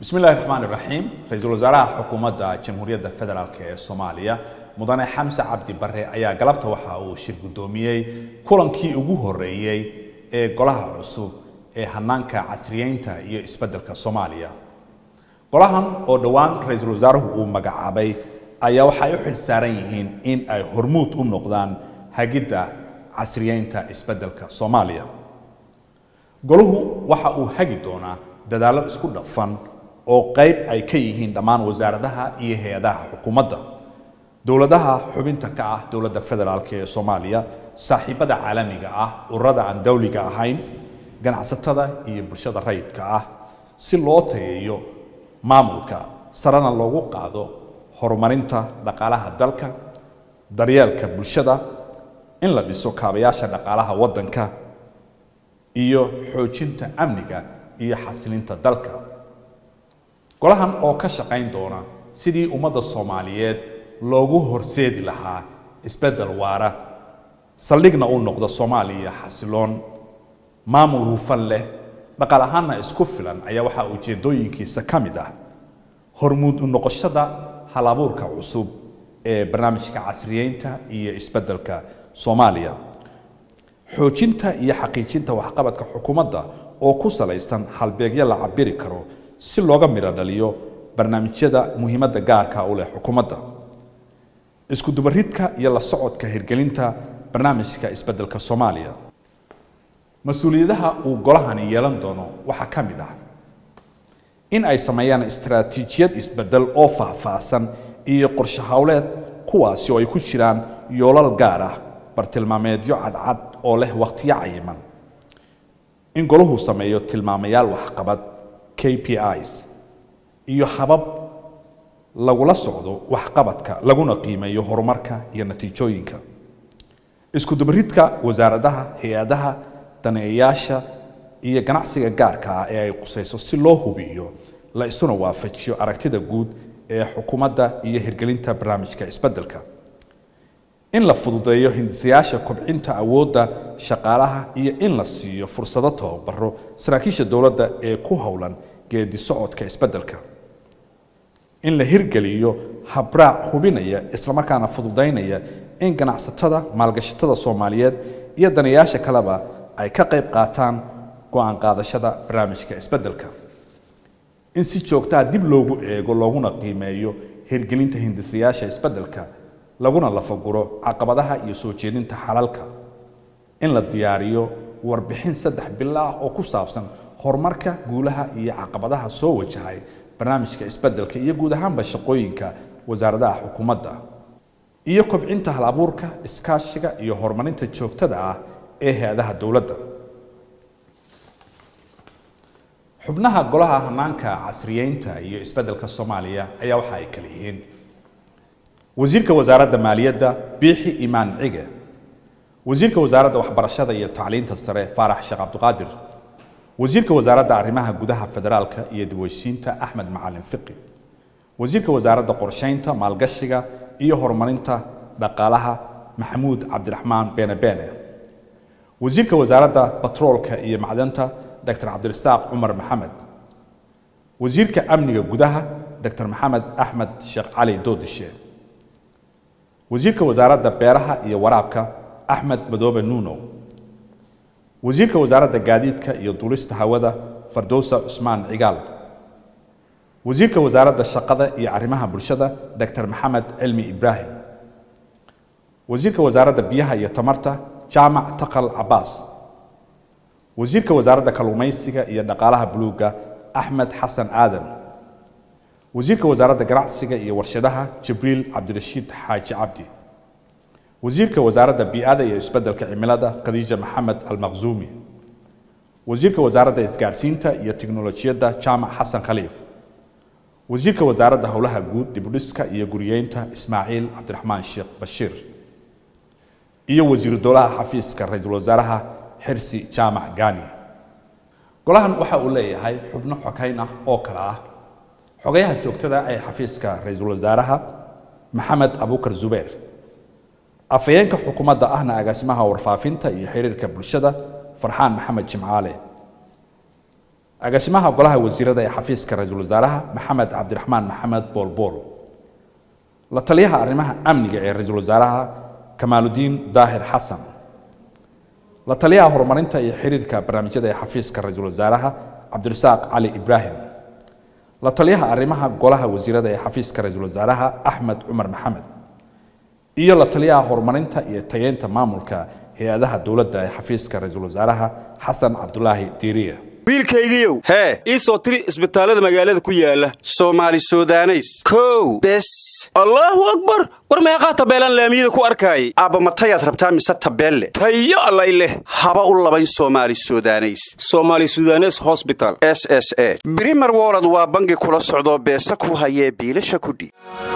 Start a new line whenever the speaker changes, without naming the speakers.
bismi illahi raxmaan iraxiim ra-iisul wasaaraha xukuumadda jamhuuriyadda federaalk ee soomaaliya mudane xamse cabdi bare ayaa galabta waxa uu shir guddoomiyey kulankii ugu horeeyey ee golaha cusub ee hanaanka casriyeynta iyo isbeddelka soomaaliya golahan oo dhowaan ra-iisul wasaaruhu uu magacaabay ayaa waxay u xil saaran yihiin in ay hormuud u noqdaan hagidda casriyeynta isbeddelka soomaaliya golahu waxa uu hagi doonaa dadaallo isku dhafan oo qayb ay ka yihiin dhammaan wasaaradaha iyo hay-adaha xukuumadda dowladaha xubinta ka ah dowladda federaalk ee soomaaliya saaxiibada caalamiga ah ururada aan dawliga ahayn ganacsatada iyo bulshada rayidka ah si loo tayeeyo maamulka sarena loogu qaado horumarinta dhaqaalaha dalka daryeelka bulshada in la dhiso kaabayaasha dhaqaalaha waddanka iyo xoojinta amniga iyo xasilinta dalka golahan oo ka shaqayn doona sidii ummadda soomaaliyeed loogu horseedi lahaa isbeddel waara saldhigna uu noqdo soomaaliya xasiloon maamul hufan leh dhaqaal ahaanna isku filan ayaa waxaa ujeedooyinkiisa ka mid ah hormuud u noqoshada halabuurka cusub ee barnaamijka casriyeynta iyo isbeddelka soomaaliya xoojinta iyo xaqiijinta waxqabadka xukuumadda oo ku salaysan halbeegyo la cabiri karo si looga midho dhaliyo barnaamijyada muhiimadda gaarka u leh xukuumadda isku dubaridka iyo la socodka hirgelinta barnaamijka isbeddelka soomaaliya mas-uuliyadaha uu golahani yeelan doono waxaa ka mid ah in ay sameeyaan istaraatiijiyad isbeddel oo faahfaahsan iyo qorshe howleed kuwaasi oo ay ku jiraan yoolal gaar ah bartilmaameedyo cadcad oo leh wakhtiyo cayiman in golahu sameeyo tilmaamayaal waxqabad k p is iyo habab lagula socdo waxqabadka laguna qiimeeyo horumarka iyo natiijooyinka isku dubaridka wasaaradaha hay-adaha daneeyayaasha iyo ganacsiga gaarka ah ee ay qusayso si loo hubiyo la isuna waafajiyo aragtida guud ee xukuumadda iyo hirgelinta barnaamijka isbeddelka in la fududeeyo hindisayaasha kobcinta awoodda shaqaalaha iyo in la siiyo fursado tababaro saraakiisha dowladda ee ku howlan geedi socodka isbeddelka in la hirgeliyo habraac hubinaya islamarkaana fududaynaya in ganacsatada maalgashatada soomaaliyeed iyo daneeyaasha kaleba ay ka qayb qaataan go-aan qaadashada barnaamijka isbeddelka in si joogtaa dib loogu eego looguna qiimeeyo hirgelinta hindisayaasha isbeddelka laguna lafaguro caqabadaha iyo soo jeedinta xalalka in la diyaariyo warbixin saddex bilo ah oo ku saabsan horumarka guulaha iyo caqabadaha soo wajahay barnaamijka isbeddelka iyo guud ahaanba shaqooyinka wasaaradaha xukuumadda iyo kobcinta hal abuurka iskaashiga iyo horumarinta joogtada ah ee hay-adaha dowladda xubnaha golaha hanaanka casriyeynta iyo isbeddelka soomaaliya ayaa waxa ay kala yihiin wasiirka wasaaradda maaliyadda biixi imaan cige wasiirka wasaaradda waxbarashada iyo tacliinta sare faarax sheekh cabdiqaadir wasiirka wasaaradda arrimaha gudaha federaalka iyo dibweysiinta axmed macalin fiqi wasiirka wasaaradda qorsheynta maalgashiga iyo horumarinta dhaqaalaha maxamuud cabdiraxmaan beene beene wasiirka wasaaradda batroolka iyo macdanta dr cabdirasaaq cumar maxamed wasiirka amniga gudaha dr maxamed axmed sheekh cali doodishe wasiirka wasaaradda beeraha iyo waraabka axmed madoobe nuunow wasiirka wasaaradda gaadiidka iyo duulista hawada fardowsa cusmaan cigaal wasiirka wasaaradda shaqada iyo arrimaha bulshada dr maxamed cilmi ibraahim wasiirka wasaaradda biyaha iyo tamarta jaamac taqal cabaas wasiirka wasaaradda kalluumaysiga iyo dhaqaalaha buluugga axmed xasan aadan wasiirka wasaaradda ganacsiga iyo warshadaha jibriil cabdirashiid xaaji cabdi wasiirka wasaaradda bii'ada iyo isbeddelka cimilada khadiija maxamed almaqzuumi wasiirka wasaaradda isgaarsiinta iyo tiknolojiyadda jaamac xasan khaliif wasiirka wasaaradda howlaha guud dibudhiska iyo guriyeynta ismaaciil cabdiraxmaan sheekh bashiir iyo wasiiru dowlaha xafiiska ra-iisul wasaaraha xirsi jaamac gani golahan waxa uu leeyahay xubno xokayn ah oo kale ah xogayaha joogtada ee xafiiska ra-iisul wasaaraha maxamed abukar zubeer afhayeenka xukuumadda ahna agaasimaha warfaafinta iyo xiriirka bulshada farxaan maxamed jimcaale agaasimaha golaha wasiirada ee xafiiska ra-iisul wasaaraha maxamed cabdiraxmaan maxamed boolbool la taliyaha arrimaha amniga ee ra-iisul wasaaraha kamaaludiin daahir xasan la taliyaha horumarinta iyo xiriirka barnaamijyada ee xafiiska ra-iisul wasaaraha cabdirasaaq cali ibraahim la taliyaha arrimaha golaha wasiirada ee xafiiska ra-iisul wasaaraha axmed cumar maxamed iyo la taliyaha horumarinta iyo tayeynta maamulka hay-adaha dowladda ee xafiiska ra-iisul wasaaraha xasan cabdulaahi diiriya
wiilkaygiiow hee ii soo tiri isbitaallada magaalada ku yaala soomaali sudaneys kow bes allaahu akbar war meeqaa tabeelaan laamiyada ku arkaayay aabba matayaad rabtaa mise tabeelle tayo allay leh haba u labayn soomaali sudaneys soomaali sudanes hosbital s s e brimer wolod waa bangi kula socdoo beesa ku hayee biilasha kudhiib